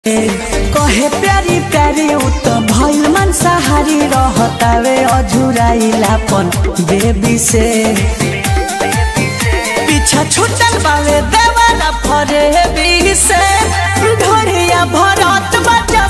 कहे प्यारी प्यारी उ त भइल मांसाहारी रहतावे अझुराइलापन बेबी से पीछा छूटल बावे देवाला फरे बी से ढोरिया भरत बजा